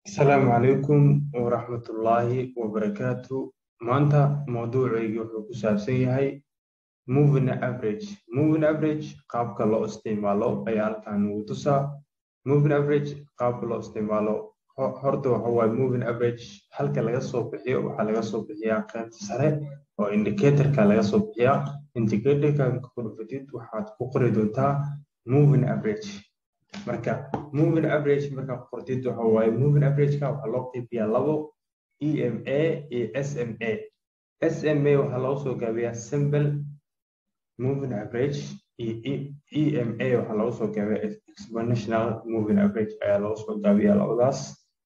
asalaamu calaykum waraxmatullaahi wabarakaatu maanta mawduucaygi wuxuu ku saabsan yahay moving average moving average qaabka loo isticmaalo ayaa halkan ugu tusaa moving average qaabka loo isticmaalo horta waxa waaye moving average halka laga soo bixiyo waxaa laga soo bixiyaa qaybta sare oo indicatorka laga soo bixiyaa indicatorka ku dhufatid waxaad ku qori doontaa moving average marka moving average markaa qortid waxa waaye moving averageka waxaa loo qeybiyaa labo ema iyo sma sma waxaa loo soo gaabiyaa simple moving average iyo ema waxaa loogu soo gaabiyaa exponential moving average ayaa loogu soo gaabiyaa labadaas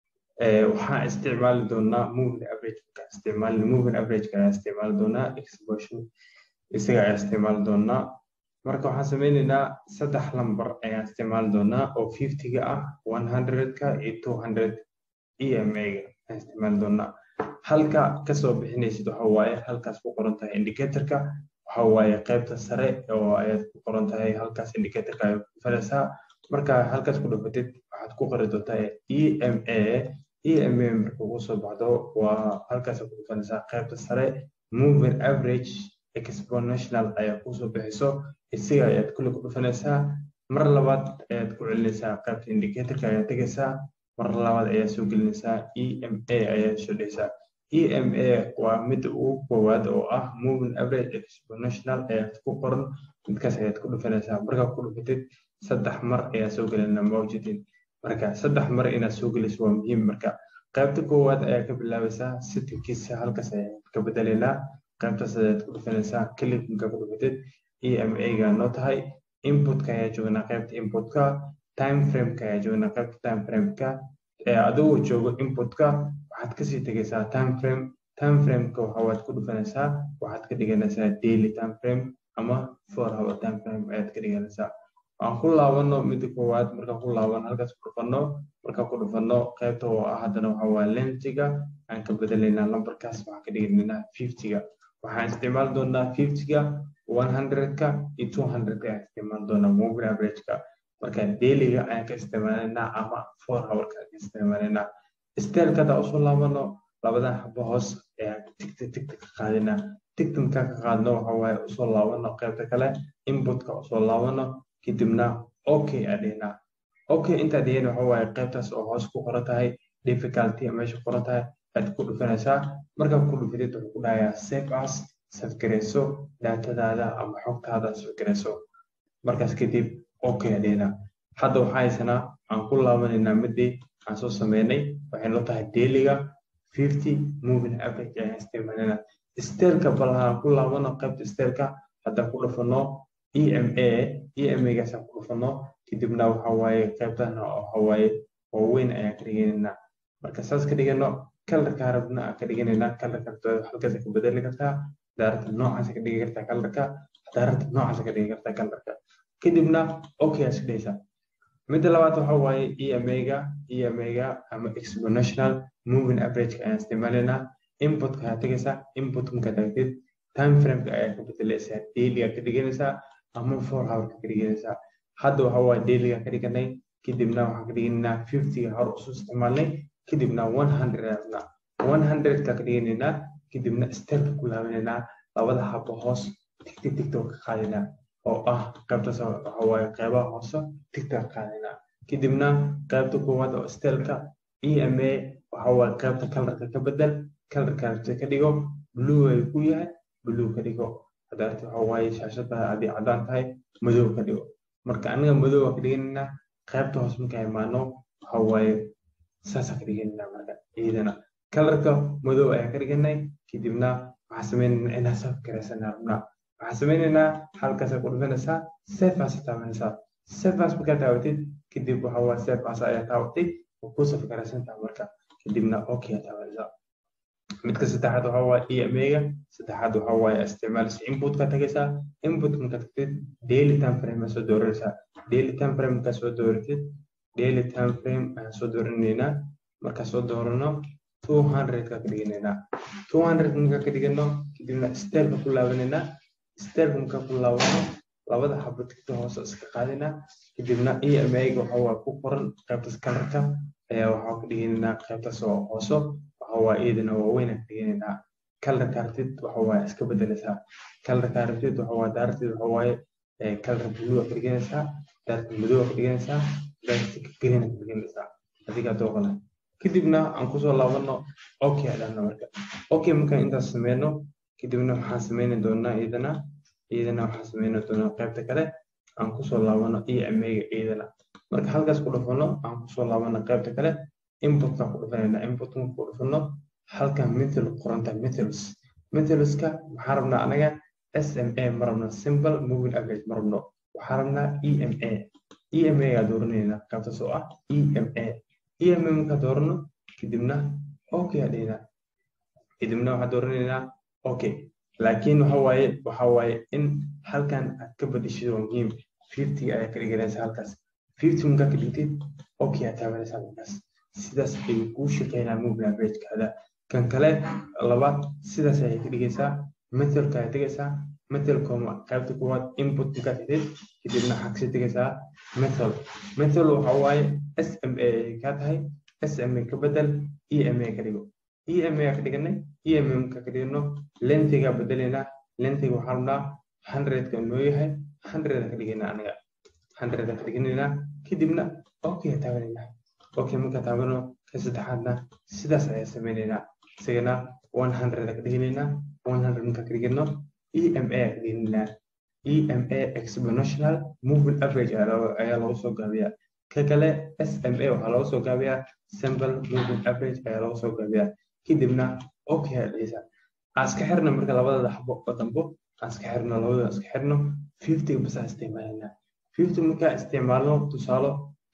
waxaan isticmaali doonaa moving average markaa isticmaali moving averageka ayaa isticmaali doonaa exponential isaga ayaa isticmaali doonaa marka waxaan sameyneynaa saddex lamber ayaan isticmaali doonaa oo fiftyga ah one hundredka iyo two hundred ema-ga ayaan isticmaali doonaa halka kasoo bixinaysid waxa waaye halkaas ku qoran tahay indicatorka waxa waaye qaybta sare oo ayaad ku qoran tahay halkaas indicatorka ayaad ku falaysaa marka halkaas ku dhufatid waxaad ku qori doontaa ema ema marka ugu soo baxdo waa halkaas ku dhufanaysaa qaybta sare moving average exponential ayaa kusoo bixiso isaga ayaad kulli ku dhufanaysaa mar labaad ayaad ku celinaysaa qaybta indicatorka ayaad tegaysaa mar labaad ayaad soo gelinaysaa ema ayaad soo dhehaysaa ema waa midda ugu koowaad oo ah moving average exponential ayaad ku qoran midkaas ayaad ku dhufanaysaa markaa ku dhufatid saddex mar ayaa soo gelinaa mawjidin marka saddex mar inaad soo geliso waa muhiim marka qaybta koowaad ayaa ka bilaabaysaa sitinkiisa halkaas ayaad ka bedelaynaa qaybtaas ayaad ku dhufanaysaa clipka ku dhufatid ema-ga noo tahay inputka ayaa joognaa qaybta inputka time frameka ayaa joognaa qaybta time frameka adigoo joogo inputka waxaad kasii tegaysaa time frame time frameka waxawaad ku dhufanaysaa waxaad ka dhiganaysaa daily time frame ama four hour time frame ayaad ka dhiganaysaa aan ku laabano midda koowaad markaan ku laabano halkaas ku dhufano markaan ku dhufano qaybta oo ah haddana waxa waa lentiga aan ka bedelaynaa lambarkaas waxaan ka dhiganaynaa fiftyga waxaan isticmaali doonaa fiftyga one hundredka iyo two hundredka ayaan isticmaali doonaa moving averageka marka dailiga ayaan ka isticmaalaynaa ama four hourka ayaan ka isticmaalaynaa stelka hadaa usoo laabano labadan xabo hoos ayaan tigta tigta ka qaadinaa tigta markaa ka qaadno waxa waaye usoo laabano qaybta kale inputka usoo laabano kadibna okay adhihnaa okay intaa dhihin waxa waaye qaybtaas oo hoos ku qoran tahay difficulty meesha qoran tahay aad ku dhufanaysaa markaa ku dhufatid wuxuu ku dhahayaa save as safgarayso daatadaada ama xogtaada safgarayso markaas kadib okay adhihnaa hadda waxaa haysanaa aan ku laabanaynaa midii aan soo sameynay waxay noo tahay dailiga fifty moving average ayaan isticmaalanaa stelka bal aan ku laabano qaybta stelka haddaan ku dhufano ema ema-gaasaan ku dhufano kadibna waxa waaye qaybtan waxa waaye waaweyn ayaan ka dhiganaynaa marka saas ka dhigano kalarka rabna aan ka dhiganaynaa kalarka halkaas ka bedeli kartaa daarata noocaas ka dhigi kartaa kalarka daarata noocaas ka dhigi kartaa kalarka kadibna okay aad iska dhehaysaa midda labaad waxa waaye ema-ga ema-ga ama exponential moving averageka ayaan isticmaalaynaa inputka ayaa tegaysaa input markaa tagtid time frameka ayaa ka bedelaysaa dailiga ka dhiganaysaa ama four hourka ka dhiganaysaa hadda waxa waaye dailiga ka dhiganay kadibna waxaan ka dhiganaynaa fiftyga hor usoo isticmaalnay kadibna one hundred rabnaa one hundredka ka dhiganaynaa kadibna stelka ku laabanaynaa labada habo hoos tigti tigto ka qaadinaa oo ah qaybtaas waxa waaye qaybaha hoose tigta ka qaadinaa kadibna qaybta koowaad oo stelka ema waxa waaye qaybta kalarka ka bedel kalarka ka dhigo blue ay ku yahay blue ka dhigo hadaarta waxa waaye shaashada haddii caddaan tahay madow ka dhigo marka aniga madow ka dhiganaynaa qaybta hoos markaa imaano waxa waaye saasa ka dhiganaynaa marka ciidana kalarka madow ayaan ka dhiganay kadibna waxaan sameynaynaa inaan saf garaysanaa rabnaa waxaan sameynaynaa halkaasa ku dhufanaysaa sefas taabanaysaa sefas markaa taawatid kadib waxa waa sefas ayaa taawatay oo ku saf garaysantaa marka kadibna okay taabanaysaa midka saddexaad waxa waa ema-ga saddexaad waxa waaye isticmaalaysa inputka tagaysaa input marka tagtid daily time frame aad soo dooranaysaa daily time frame markaa soo dooratid daily time frame ayaan soo dooranaynaa markaa soo doorano two hundredka ka dhiganaynaa two hundred markaa ka dhigano kadibna stelka ku laabanaynaa stelka markaa ku laabano labada xabo tigta hoose iska qaadinaa kadibna ema-ga waxa waa ku qoran qaybtas kalarka ayaa waxaa ka dhiganaynaa qaybtaas oo hooso waxa waa iyadana waaweyn ka dhiganaynaa kalarka aragtid waxa waa iska bedelaysaa kalarka aragtid waxa waa daartid waxa waaye kalar blue ka dhiganaysaa daarta madow ka dhiganaysaa daarta green ka dhiganaysaa adiga dooqana kadibna aan kusoo laabano okay adhana marka okay markaan intaas sameyno kadibna waxaan sameyni doonaa iyadana iyadana waxaan sameyni doonaa qaybta kale aan kusoo laabano emega iyadana marka halkaas ku dhufano aan kusoo laabano qaybta kale inputka ku dhufanayna inputka ku dhufano halkan mithil qoranta mithils mithilska waxaan rabnaa anaga SMA ma rabno simple moving average ma rabno waxaan rabnaa EMA EMA gaa dooranayna qaybtaas oo ah EMA EMA markaa doorano kadibna okay aa dhihinaa kadibna waxaan dooranaynaa okay laakiin waxa waaye waxa waaye in halkan aad ka badishid waa muhiim fifty ayaa ka dhiganaysa halkaas fifty markaa ka dhigtid okay aad taabanaysaa markaas sidaas ayuu kuu shaqeynaa moving averagekaada kan kale labaad sidaas ayay ka dhigaysaa methelka ayaa tegaysaa methelkoma qaybta kuwaad input markaa tidid kadibna waxaa kasii tegaysaa methel methel waxa waaye sma ay kaa tahay sma ka bedel ema ka dhigo ema ka dhiganay ema markaa ka dhigno lentiga bedelaynaa lentiga waxaa rabnaa hundredka noo yahay hundred ka dhigaynaa anaga hundred ka dhiganaynaa kadibna okay taabanaynaa okay markaa taabano ka saddexaadna sidaas ayaa sameynaynaa isagana one hundred ka dhiganaynaa one hundred markaa ka dhigano ema ka dhiganaynaa ema exponential moving average ayaa lagu soo gaabiyaa ka kale sma waxaa lagu soo gaabiyaa simple moving average ayaa lagu soo gaabiyaa kadibna okay ayaa dhigaysaa aan iska xirno marka labadada xabo oo dambo aan iska xirno labadada iska xirno fiftyga bas aan isticmaalanaa fifty markaa isticmaalno tusaalo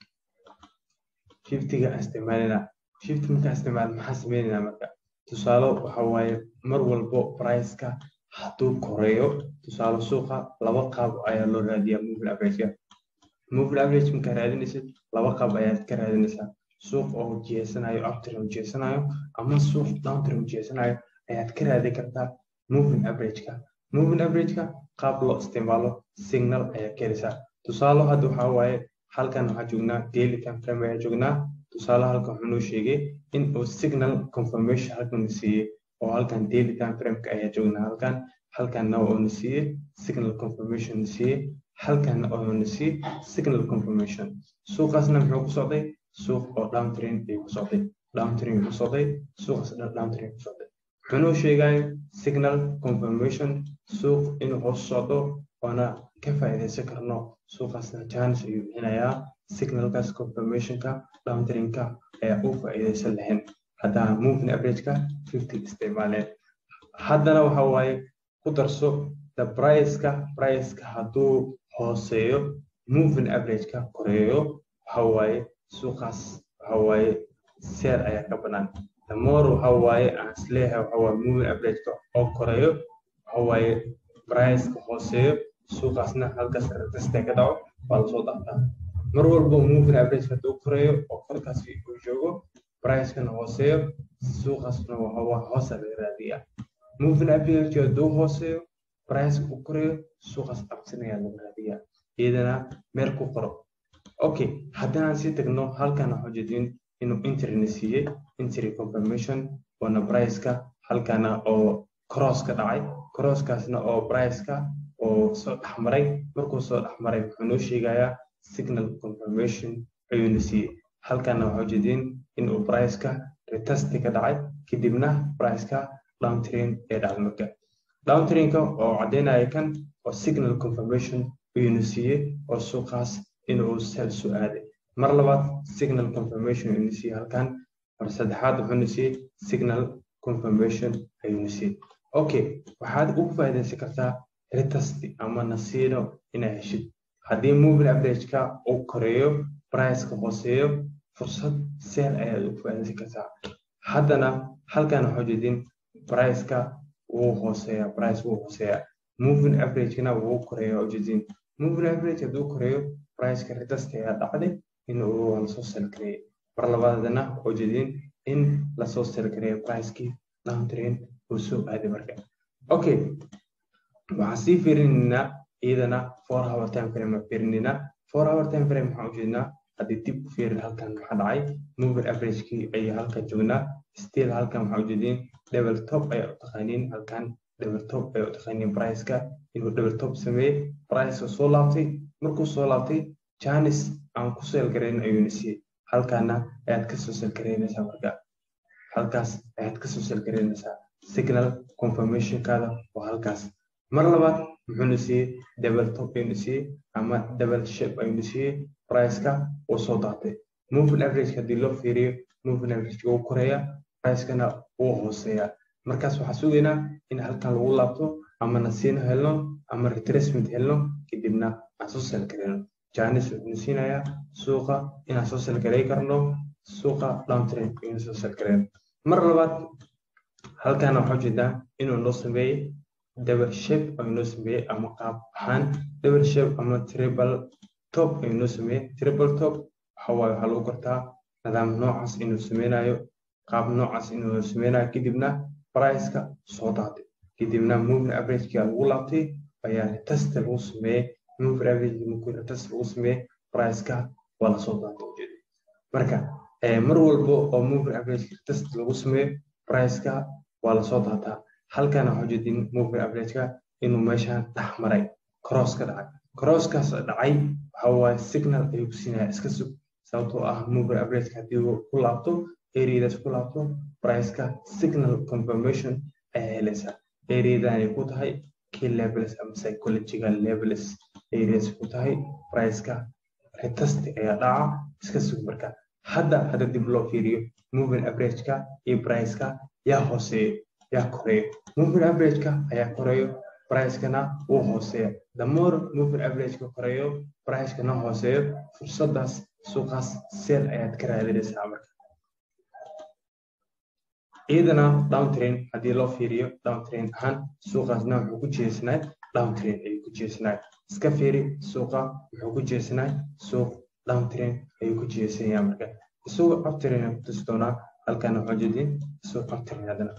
fiftyga aan isticmaalanaa fifty markaa isticmaalno maxaan sameynaynaa marka tusaalo waxa waaye mar walbo priceka hadduu koreeyo tusaale suuqa laba qaab ayaa loo raadiyaa moving averageka moving average markaa raadinaysid laba qaab ayaad ka raadinaysaa suuq oo jeesanayo uptrend oo jeesanayo ama suuq downtrend oo jeesanayo ayaad ka raadi kartaa moving averageka moving averageka qaab loo isticmaalo signal ayaa ka helaysaa tusaale hadda waxaa waaye halkan waxaa joognaa daily time frame ayaa joognaa tusaale halkan wuxuu noo sheegay in uu signal confirmation halkan siiyey oo halkan daily time frameka ayaa joognaa halkan halkanna uuna siiyey signal confirmation siiyey halkanna uuna siiyey signal confirmation suuqaasna muxuu ku socday suuq oo downtrend ayuu ku socday downtrend ku socday suuqaas downtrend ku socday wuxuu noo sheegayo signal confirmation suuq inuu hoos socdo waana ka faa'iidaysan karno suuqaasna chance ayuu bixinayaa signalkaas confirmationka downtrendka ayaa u faa'iidaysan lahayn haddaa moving averageka fifty isticmaaleen haddana waxa waaye ku darso the priceka priceka hadduu hooseeyo moving averageka koreeyo waxa waaye suuqaas waxa waaye seer ayaa ka banaan the more waxa waaye aan isleeyahay waxa waaye moving averageka oo koreeyo waxa waaye priceka hooseeyo suuqaasna halkaas reteste ka dhaco waa lasoo dhaaftaa mar walba moving average hadduu koreeyo oo korkaas uu joogo pricekana hooseeyo suuqaasna waa hoosa laga raadiyaa moving average hadduu hooseeyo priceka uu koreeyo suuqaas absinayaa laga raadiyaa iyadana meel ku qoro okay haddaan sii tagno halkan waxaa jeedin inuu interna siiyey entry confirmation waana priceka halkana oo cross ka dhacay crosskaasna oo priceka oo soo dhexmaray markuu soo dhexmaray wuxuu noo sheegayaa signal confirmation ayuuna siiyey halkana waxaa jeedin inuu priceka retesti ka dhacay kadibna priceka downtrend ee dhacay marka downtrendka oo caddeynaya kan oo signal confirmation ayuuna siiyey oo suuqaas inuu sel soo aaday mar labaad signal confirmation ayuuna siiyey halkan mar saddexaad wuxuuna siiyey signal confirmation ayuuna siiyey okay waxaad ugu faa'iidaysan kartaa retesti ama nasiino inaa heshid haddii moving averageka uu koreeyo priceka hooseeyo fursad seel ayaad ugu faa'iidaysan kartaa haddana halkan waxaa jeedin priceka wuu hooseeya price wuu hooseeya moving averagena wuu koreeya ujeedin moving average hadduu koreeyo priceka retesti ayaa dhacday in uu lasoo sel gareeyay mar labaadana ujeedin in lasoo sel gareeyo pricekii downtrend uu soo aaday marka okay waxaan sii fiirinaynaa iyadana four hour time frame aan fiirinaynaa four hour time frame waxaan ujeednaa haddii dib u fiirin halkan maxaa dhacay moving averagekii ayaa halkan joognaa still halkan waxaa ujeediin double top ayaa u taqaaniin halkan double top ayaa u taqaaniin priceka inuu double top sameeyey priceka soo laabtay markuu soo laabtay janis aan ku seel garayn ayuuna siiyey halkaana ayaad kasoo seel garaynaysaa marka halkaas ayaad kasoo seel garaynaysaa signal confirmationkaada waa halkaas mar labaad muxuuna siiyey double top ayuuna siiyey ama double shape ayuuna siiyey priceka uu soo daatay moving average haddii loo fiiriyo moving average wuu koreeya pricekana wuu hooseeya markaas waxaa sugaynaa in halkan lagu laabto ama nasiino helno ama retracement helno kadibna aan soo seel garayno janis wuxuuna siinayaa suuqa inaan soo seel garay karno suuqa downtrend ayuuna soo seel garayno mar labaad halkaana waxaa ujeedaa inuu noo sameeyey double shape ayuu noo sameeyey ama qaab ahaan double shape ama triple top ayuu noo sameeyey triple top waxa waaye waxaa lagu gartaa nidaam noocaas inuu sameynayo qaab noocaas inuu sameynayo kadibna priceka soo daatay kadibna moving averageka lagu laabtay ayaa retest lagu sameeyey moving average markuu retest lagu sameeyey priceka waa lasoo daatay ujeeda marka mar walba oo moving average retest lagu sameeyo priceka waa lasoo daataa halkana waxaa ujeedin moving averageka inuu meeshaan dhex maray cross ka dhacay crosskaas dhacay waxa waaye signal ayuu ku siinaya iska sug sababtoo ah moving averageka haddii uu ku laabto areadaas ku laabto priceka signal confirmation ayaa helaysaa areadan ay ku tahay key levels ama psychological levels areas ku tahay priceka retest ayaa dhaca iska sug marka hadda hadda dib loo fiiriyo moving averageka iyo priceka yaa hooseeyo yaa koreeyo moving averageka ayaa koreeyo pricekana wuu hooseeya the more moving averageka koreeyo pricekana hooseeyo fursadaas suuqaas seel ayaad ka raadinaysaa marka iyadana downtrain haddii loo fiiriyo downtrain ahaan suuqaasna wuxuu ku jeesnaa downtrain ayuu ku jeesnaa iska fiiri suuqa wuxuu ku jeesnaa suuq downtrain ayuu ku jeesanayaa marka isagoo uptrain ku tusi doonaa halkan waxaa jeedin isagoo uptrain haddana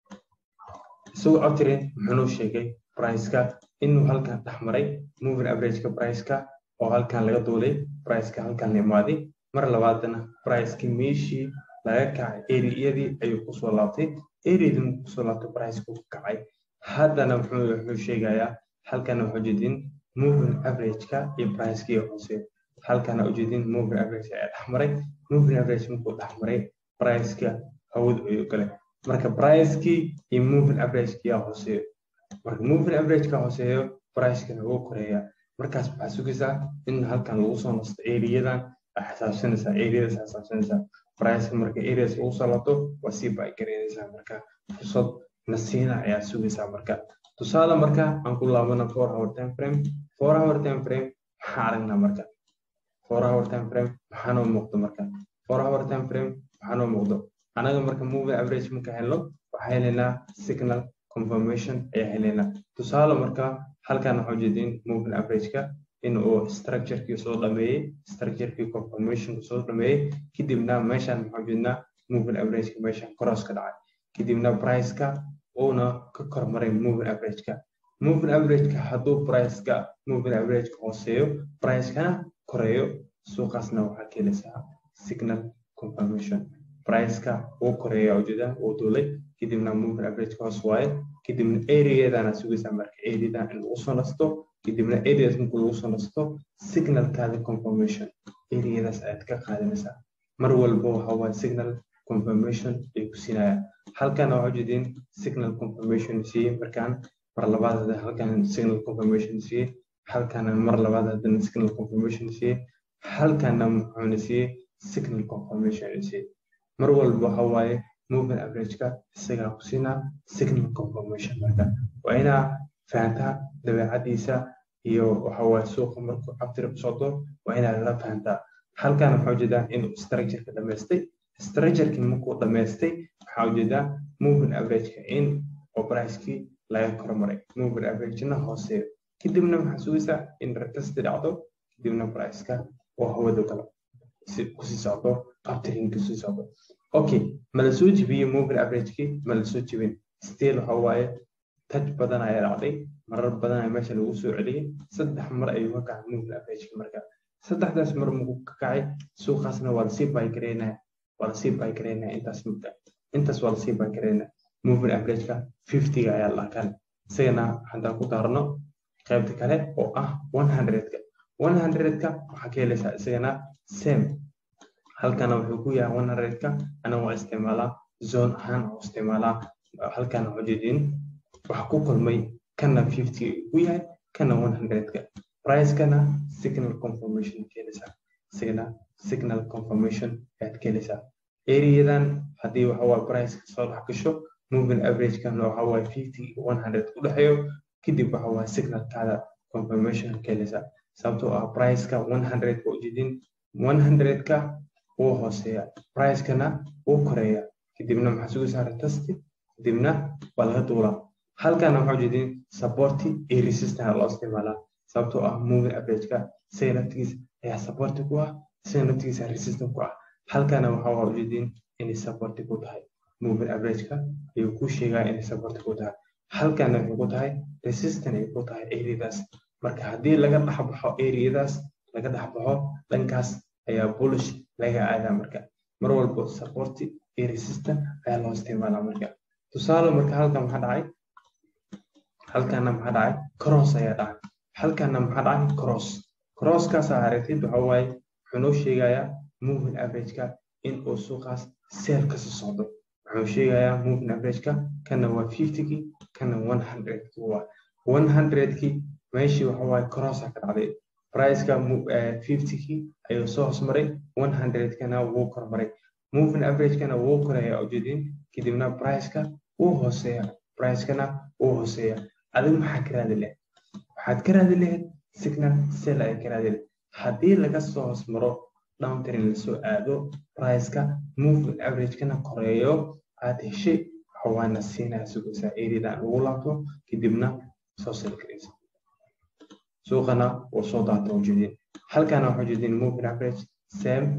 isagoo uptrain muxuu noo sheegay priceka inuu halkan dhex maray moving averageka priceka oo halkan laga duulay priceka halkan la imaaday mar labaadana pricekii meeshii laga kacay eriyadii ayuu kusoo laabtay eriyadii markuu kusoo laabtay pricekuu ku kacay haddana muxuu sheegayaa halkana waxaa ujeedin moving averageka iyo pricekii hoose halkana ujeedin moving average ayaa dhex maray moving average markuu dhex maray priceka hawadu ayuu galay marka pricekii iyo moving averagekii yaa hooseeyo marka moving averageka hooseeyo pricekana wuu koreeyaa markaas waxaa sugaysaa in halkan lagu soo nasto eriyadan xisaabsanaysaa areadas xisaabsanaysaa priceka marka areas lagu soo laabto waa sii bay garaynaysaa marka fursad nasiina ayaa sugaysaa marka tusaale marka aan ku laabana four hour time frame four hour time frame maxaa aragnaa marka four hour time frame maxaa noo muuqdo marka four hour time frame maxaa noo muuqdo anaga marka moving average marka helno waxaa helaynaa signal confirmation ayaa helaynaa tusaale marka halkan waxaa ujeedin moving averageka in uu structurekii soo dhameeyey structurekii confirmationka soo dhameeyey kadibna meeshan maxaa ujeednaa moving averageka meeshan cross ka dhacay kadibna priceka uuna ka kormaray moving averageka moving averageka hadduu priceka moving averageka hooseeyo pricekana koreeyo suuqaasna waxaa keenaysaa signal confirmation priceka uu koreeya ujeeda uu duulay kadibna moving averageka hoos waaye kadibna areadana sugaysaa marka areadan in lagu soo nasto kadibna areas markuu lagu soo nasto signalkaada confirmation areadaas ayaad ka qaadanaysaa mar walba waxa waaye signal confirmation ay ku siinaya halkan waxaa ujeedin signal confirmation siiyey markaan mar labaad hadda halkan signal confirmation siiyey halkana mar labaad haddana signal confirmation siiyey halkana muxuuna siiyey signal confirmation siiyey mar walba waxa waaye moving averageka isagaa ku siinaa signal confirmation marka waa inaa fahantaa dabeecadiisa iyo waxa waaye suuqa markuu cabtiri ku socdo waa inaad la fahantaa halkan waxaa ujeedaa inuu structureka dhamaystay structurekii markuu dhamaystay waxaa ujeedaa moving averageka in oo pricekii laga kormaray moving averagena hooseeyo kadibna waxaa sugaysaa in retesti dhacdo kadibna priceka oo hawada galo kusii socdo uptrinki kusii socdo okay ma la soo jibiyey moving averagekii ma la soo jibin still waxa waaye taj badan ayaa dhacday marar badan ayaa meesha lagu soo celiyey saddex mar ayuu ka kacay moving averageki marka saddexdaas mar muku ka kacay suuqaasna waa lasii baygareynaya waa lasii baygareynaya intaas mudda intaas waa lasii baygareynaya moving averageka fiftyga ayaa la kan isagana haddaan ku daarno qaybta kale oo ah one hundredka one hundredka waxaa ka helaysaa isagana same halkana wuxuu ku yahay one hundredka ana waa isticmaalaa zone ahaan oo isticmaalaa halkana ujeedin waxa ku kulmay kana fifty ku yahay kana one hundredka pricekana signal confirmation keenaysaa isagana signal confirmation ayaad keenaysaa areadan haddii waxa waa priceka soo dhex gasho moving averagekana waxa waa fifty one hundred u dhexeeyo kadib waxa waa signalkaada confirmation keenaysaa sababtoo ah priceka one hundred waa ujeedin one hundredka wuu hooseeya pricekana wuu koreeya kadibna maxaa sugu saara tasti kadibna waa laga duulaa halkana waxaa ujeedin supporti iyo resistance loo isticmaalaa sababtoo ah moving averageka isaga naftigiisa ayaa supporti ku ah isaga naftigiisa resistant ku ah halkana waxaa waa ujeedin inay supporti ku tahay moving averageka ayuu ku sheegaa inay supporti ku tahay halkana waxay ku tahay resistant ay ku tahay areadaas marka haddii laga dhex baxo areadaas laga dhex baxo dhankaas ayaa bullish laga aadaa marka mar walba supporti iyo resistant ayaa loo isticmaalaa marka tusaale marka halkan maxaa dhacay halkana maxaa dhacay cross ayaa dhacay halkana maxaa dhacay cross crosskaas aa aragtid waxa waaye wuxuu noo sheegayaa moving averageka in uu suuqaas seel kasoo socdo wuxuu sheegayaa moving averageka kana waa fiftykii kana one hundredki waa one hundredkii meeshii waxa waaye crossaa ka dhacday priceka fiftykii ayuu soo hoosmaray one hundredkana wuu kormaray moving averagekana wuu koreeya ujeedin kadibna priceka wuu hooseeya pricekana wuu hooseeya adigu maxaa ka raadi lahayd waxaad ka raadi lahayd signal sell ay ka raadi lahayd haddii laga soo hoosmaro downtrain lasoo aado priceka moving averagekana koreeyo aad heshay waxawaana siinaya sugaysaa areadan ugu laabto kadibna soo sell garaysa suuqana wuu soo daata ujeedin halkana waxaa ujeedin moving average same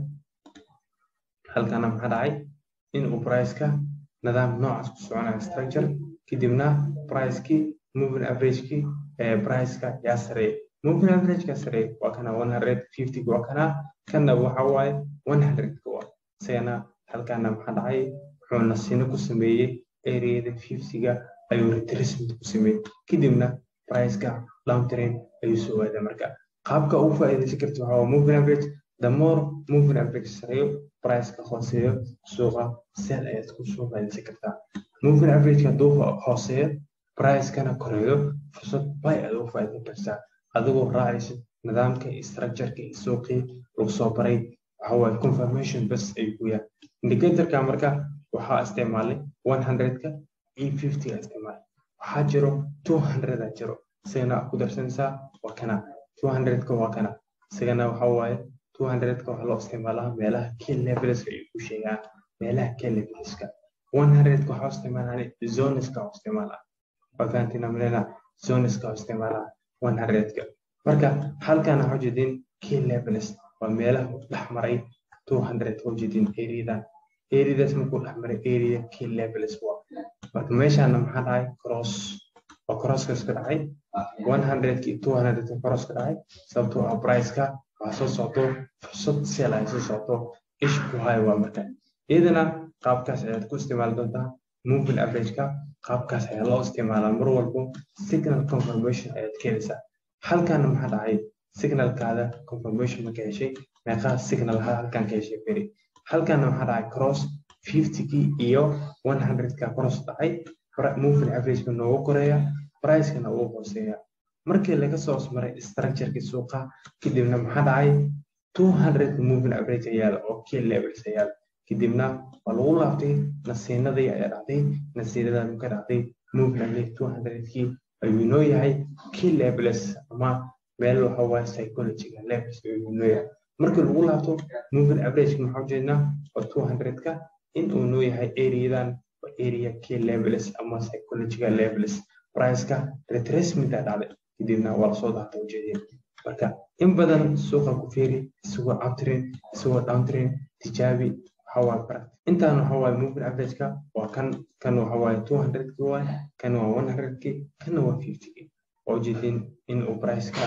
halkana maxaa dhacay in uu priceka nidaam noocaas ku soconaya structure kadibna pricekii moving averagekii priceka yaa sareeya moving averageka sareeya waa kana one hundred fifty waa kana kana waxa waaye one hundredka waa isagana halkana maxaa dhacay wuxuu nasiino ku sameeyey areada fiftyga ayuu retracement ku sameeyey kadibna priceka downtrain ayuu soo aadaa marka qaabka ugu faa'iidaysan karta waxaa waa moving average the more moving average sareeyo priceka hooseeyo suuqa sell ayaad ku soo faa'iidaysan kartaa moving averageka hadduu hooseeyo pricekana koreeyo fursad bay aad ugu faa'iidaysan kartaa adigoo raacaysa nidaamka iyo structureka iyo suuqii lagu soo baray waxa waaye confirmation bas ayuu ku yahay indicatorka marka waxaa isticmaalay one hundredka iyo fiftyga isticmaalay waxaa jiro two hundreda jiro isagana ku darsanaysaa waa kana two hundredka waa kana isagana waxa waaye two hundredka waxaa loo isticmaalaa meelaha key leveleska ayuu ku sheegaa meelaha key leveleska one hundredka waxaa isticmaalaa zoneska oo isticmaalaa waa fahantina malena zoneska oo isticmaalaa one hundredka marka halkana waxaa ujeedin key levels waa meelaha uu dhex maray two hundred waxaa ujeedin areadan areadaas markuu dhex maray area key levels waa marka meeshana maxaa dhacay cross oo crosskaas ka dhacay one hundredki two hundredka cross ka dhacay sababtoo ah priceka waxaa soo socdo fursad seel ay soo socdo ish ku hayo waa marka iyadana qaabkaas ayaad ku isticmaali doontaa moving averageka qaabkaas ayaa loo isticmaalaa mar walbo signal confirmation ayaad keenaysaa halkana maxaa dhacay signalkaada confirmation marka heshay meeqaa signal halkan ka heshay beri halkana maxaa dhacay cross fiftykii iyo one hundredka cross dhacay moving averageka noogu koreeya pricekana ugu hooseeya markii laga soo osmaray structureki suuqa kadibna maxaa dhacay two hundred moving average ayaala oo key levels ayaala kadibna waa lagu laabtay nasiinadii ayaa dhacday nasiinadan ka dhacday moving average two hundredkii ayuu noo yahay key levels ama meel waxa waaye psychological levels ayuu noo yahay markii lagu laabto moving average maxaa ujeednaa oo two hundredka in uu noo yahay areadan area key levels ama psychological levels priceka retracement aa dhacday kadibna waa lasoo daata ujeedeen marka in badan suuqa ku fiiri isagoo uptrain isagoo downtrain tijaabi waxawaaye bara intaan waxawaaye moving averageka waa kan kan waxawaaye two hundredki waay kan waa one hundredki kanna waa fiftyki waa ujeedeen in uu priceka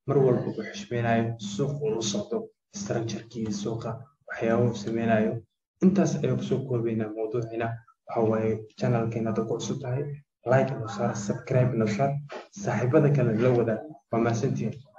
mar walba uu xishmeynayo suuq uu la socdo structurekii suuqa waxyaabahu sameynayo intaas ayuu kusoo koobaynaa mawduucina waxa waaye channelkeena hadda ku cusub tahay like noo saar subscribe noo saar saaxiibada kale la wadaag waa mahadsantihiin